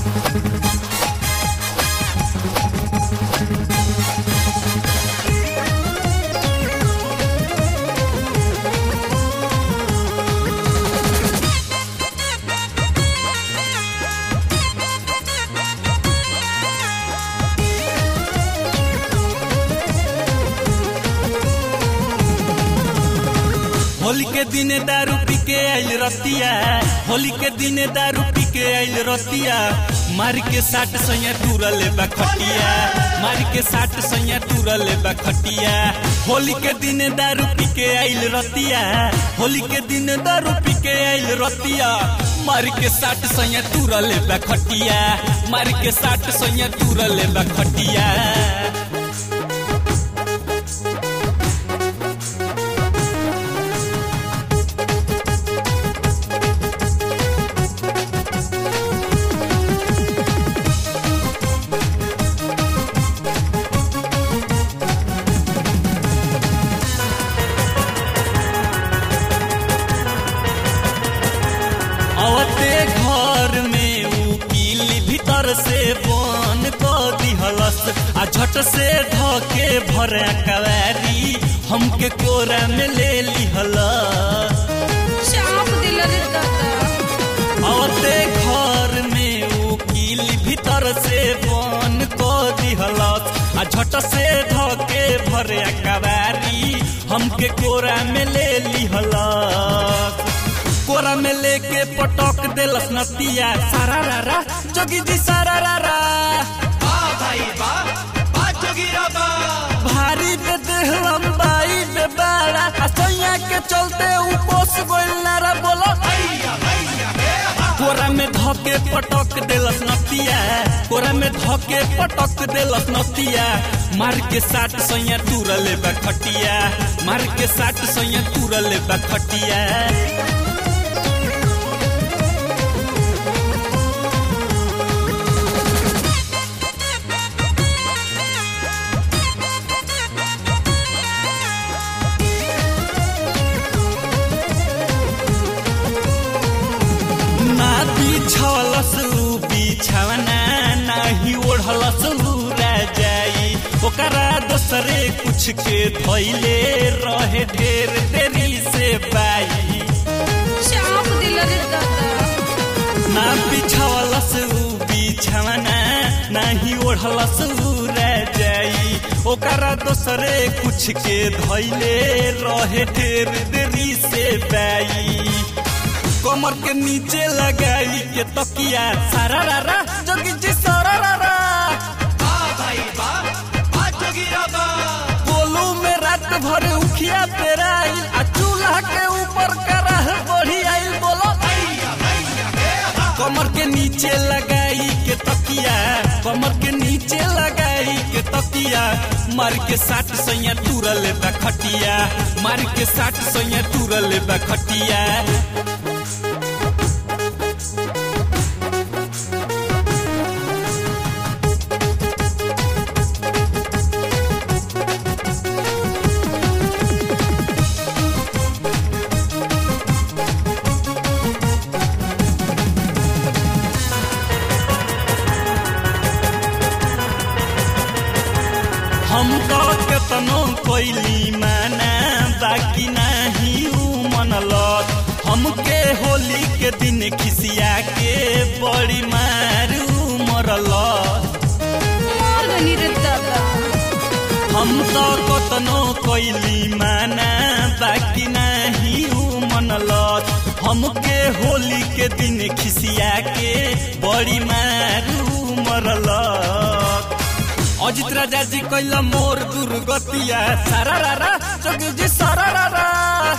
होली के दिने दारू पी के आइल रतिया होली के दिने दारू पी के आइल रतिया मार के साट सैया टूरल बा खटिया मार के साट सैया टूरल बा खटिया होली के दिने दारू पी के आइल रतिया होली के दिने दारू पी के आइल रतिया मार के साट सैया टूरल बा खटिया मार के साट सैया टूरल बा खटिया अवते घर में उकील भीतर से बन क दिहलस आ झट से धके भरे कवारी हमके कोरा में ले लिहलस चाप दिल रे दादा अवते घर में उकील भीतर से बन क दिहलस आ झट से धके भरे कवारी हमके कोरा में ले लिहलस कोरा में लेके पटक देलस नतिया सारा रा रा जोगी जी सारा रा रा भारी पे देह लंबाई पे बाड़ा आ सोया के चलते ऊ पोस गोइल नारा बोलो कोरा में धके पटक देलस नतिया कोरा में धके पटक देलस नतिया मार के साट सैया तुरले बा खटिया मार के साट सैया तुरले बा खटिया ना बिछलस उ बिछवना नाही ओढ़लस लूरा जाई ओकरा दोसरे कुछ के धैले रहे ढेर देरी से बाई चाप दिल रे दादा ना बिछलस उ बिछवना नाही ओढ़लस लूरा जाई ओकरा दोसरे कुछ के धैले रहे ढेर देरी से बाई कमर के नीचे लगाई के तकिया सारा रा रा जोगी जी सारा रा रा बोलू में रात भर उखिया तेरा आइल आ चूल्हा के ऊपर कराह बढ़ी आइल बोलो कमर के नीचे लगाई के तकिया कमर के नीचे लगाई के तकिया मार के साट सैया तुरल बा खटिया मार के साट सैया तुरल बा खटिया हम तो केतनो कोइली माना बाकी नाही ऊ मनलत हमके होली के दिन खिसिया के बड़ी मारू मरलत मार गनी रे दादा हम तो कतनो कोइली माना बाकी नाही ऊ मनलत हमके होली के दिन खिसिया के बड़ी मारू मरलत अजित राजा जी कैला मोर दुर्गतिया सारा रा रा जोगी जी सारा रा रा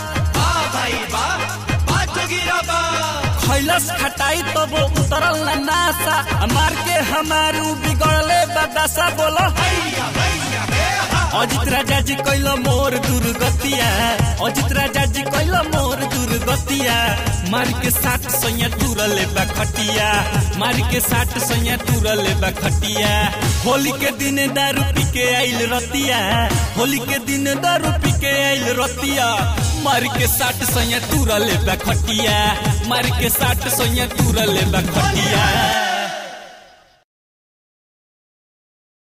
खैलस खटाई तब उतरल ना नासा मार के हमारू बिगड़ले बदासा बोलो अजित राजा जी कैला मोर दुर्गतिया अजित राजा जी कैला मोर दुर्गतिया मार के साठ सैया तुरले बा खटिया मार के साठ सैया तुरले बा खटिया होली के दिन दारू पी के आइल रतिया होली के दिन दारू पी के आइल रतिया मार के साठ सैया तुरले बा खटिया मार के साठ सैया तुरले बा खटिया